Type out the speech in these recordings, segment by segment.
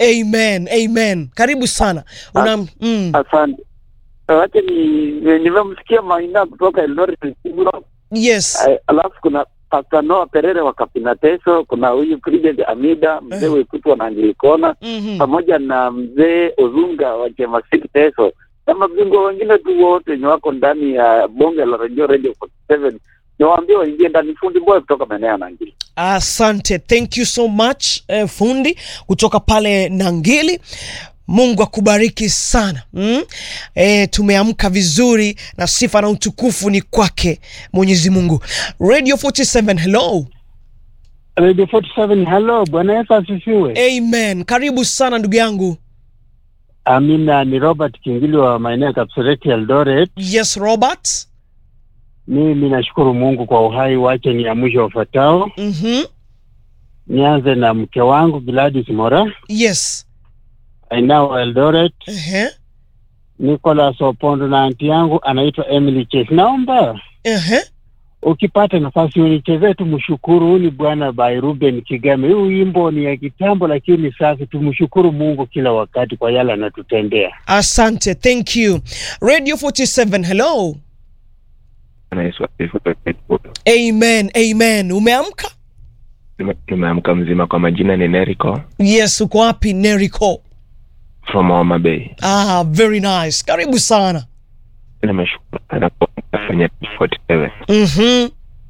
Amen, amen. Karibu sana. Una, mm, Asante. Wacha ni ni- nimemsikia Maina kutoka Eldoret Kibro. yes. Eh, Alafu kuna Pastor Noah Perere wa Kapinateso, kuna huyu Bridget Amida, mzee Eh. Wekutwa na Angilikona, Mhm. pamoja na mzee Ozunga wa Chemasiki Teso na mabingwa wengine tu wote wenye wako ndani ya bonge la radio Radio 47 niwaambie waingie ndani. Fundi boy kutoka maeneo ya Nangili. Asante, thank you so much eh, fundi kutoka pale Nangili. Mungu akubariki sana mm? E, tumeamka vizuri na sifa na utukufu ni kwake Mwenyezi Mungu. Radio 47, hello. Radio 47 hello, Bwana Yesu asifiwe. Amen. Karibu sana ndugu yangu. Amina, ni Robert Kingili wa maeneo ya Kapseret Eldoret. Yes, Robert. Mimi nashukuru Mungu kwa uhai wake. Ni ya mwisho wafuatao. Mhm. Nianze na mke wangu Gladys Mora Yes. ainao Eldoret, Ehe. Nicholas Opondo na anti yangu anaitwa Emily Chase. Naomba Ehe. ukipata nafasi unichezee tumshukuru. Huyu ni Bwana by Ruben Kigame. Huu wimbo ni ya kitambo, lakini safi. Tumshukuru Mungu kila wakati kwa yale anatutendea. Asante, thank you. Radio 47, hello. Bwana Yesu asifiwe. Amen, amen. Umeamka? Nime- Nimeamka mzima. Kwa majina ni Nerico Yes, uko wapi Nerico? from Homa Bay. Ah, very nice. Karibu sana. Nimeshukuru sana kwa kwenye 47. Mhm.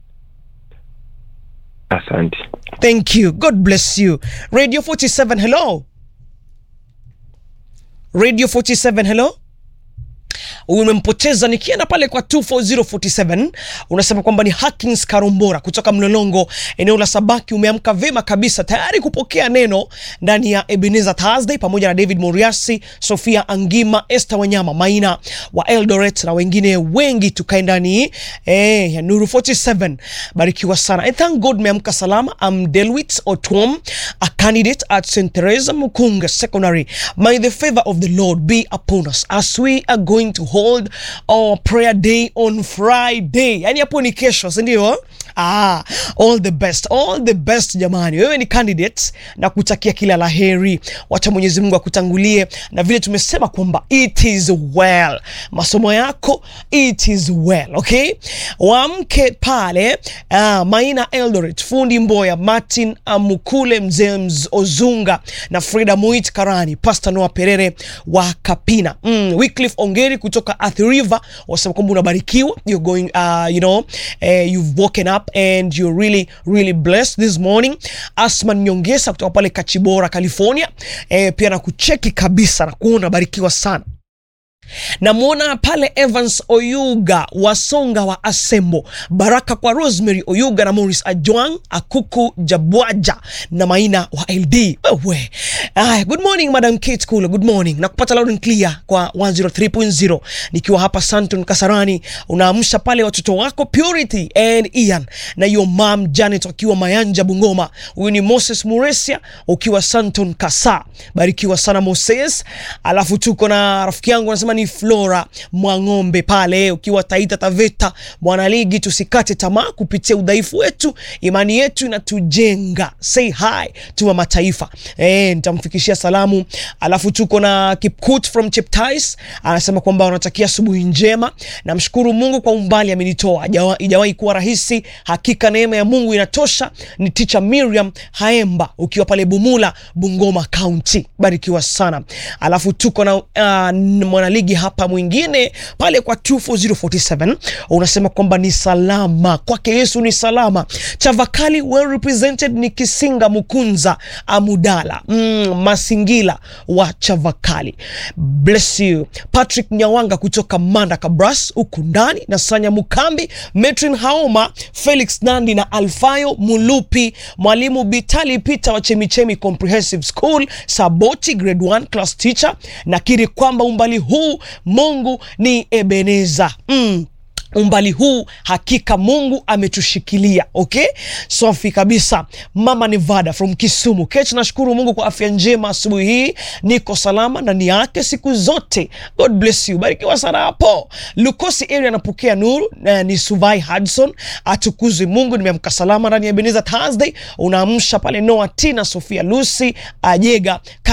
Asante. Thank you. God bless you. Radio 47, hello. Radio 47, hello. umempoteza nikienda pale kwa 24047 unasema kwamba ni Hakins Karombora kutoka Mlolongo eneo la Sabaki. Umeamka vema kabisa, tayari kupokea neno ndani ya Ebenezer Thursday pamoja na David Moriasi, Sofia Angima, Esther Wanyama, Maina wa Eldoret na wengine wengi, tukae ndani eh, ya Nuru 47. Barikiwa sana. I thank God meamka salama. I'm Delwit Otwom, a candidate at St. Teresa Mukunga Secondary. May the favor of the Lord be upon us as we are going to hold our prayer day on Friday. Yani hapo ni kesho, si ndio? Ah, all the best, all the best jamani. Wewe ni candidate na kutakia kila laheri. Wacha Mwenyezi Mungu akutangulie na vile tumesema kwamba it is well. Masomo yako it is well, okay? Wamke pale uh, Maina Eldoret, Fundi Mboya, Martin Amukule, Mzee Mz- Ozunga na Frida Muit Karani, Pastor Noah Perere wa Kapina. Mm, Wycliffe Ongeri kutoka Athi River wasema kwamba unabarikiwa. You're going uh, you know, eh, you've woken up and you're really really blessed this morning. Asman Nyongesa kutoka pale Kachibora, California. Eh, pia na kucheki kabisa na kuona barikiwa sana namwona pale Evans Oyuga Wasonga wa Asembo, baraka kwa Rosemary Oyuga na Morris Ajwang Akuku Jabwaja na Maina wa LD. Wewe Aya, good morning Madam Kate Kula, good morning na kupata loud and clear kwa 103.0 nikiwa hapa Santon Kasarani. Unaamsha pale watoto wako Purity and Ian na your mom Janet wakiwa Mayanja Bungoma. Huyu ni Moses Muresia ukiwa Santon Kasa, barikiwa sana Moses. Alafu tuko na rafiki yangu anasema ni Flora Mwang'ombe pale ukiwa Taita Taveta. Bwana ligi, tusikate tamaa kupitia udhaifu wetu, imani yetu inatujenga. Say hi to mama taifa. Eh, nitamfikishia salamu. Alafu tuko na Kipkut from Cheptais anasema kwamba wanatakia asubuhi njema. Namshukuru Mungu kwa umbali amenitoa, Hajawa- ijawahi kuwa rahisi. Hakika neema ya Mungu inatosha. Ni teacher Miriam Haemba ukiwa pale Bumula, Bungoma County, barikiwa sana. Alafu tuko na uh, mwanaligi hapa mwingine pale kwa 24047 unasema kwamba ni salama kwake Yesu ni salama. Chavakali well represented ni Kisinga Mukunza Amudala mm, Masingila wa Chavakali, bless you. Patrick Nyawanga kutoka Manda Kabras huku ndani na Sanya Mukambi, Metrin Haoma, Felix Nandi na Alfayo Mulupi, mwalimu Bitali Peter wa Chemichemi Comprehensive School Saboti grade 1 class teacher. Nakiri kwamba umbali huu Mungu ni Ebeneza mm umbali huu hakika Mungu ametushikilia. Okay, safi kabisa. Mama Nevada from Kisumu Kech, nashukuru Mungu kwa afya njema asubuhi hii, niko salama ndani yake siku zote. God bless you, barikiwa sana hapo. Lukosi area anapokea nuru eh, ni Suvai Hudson, atukuzwe Mungu. Nimeamka salama ndani ya Ebenezer Thursday. Unaamsha pale Noah Tina Sofia Lucy Ajega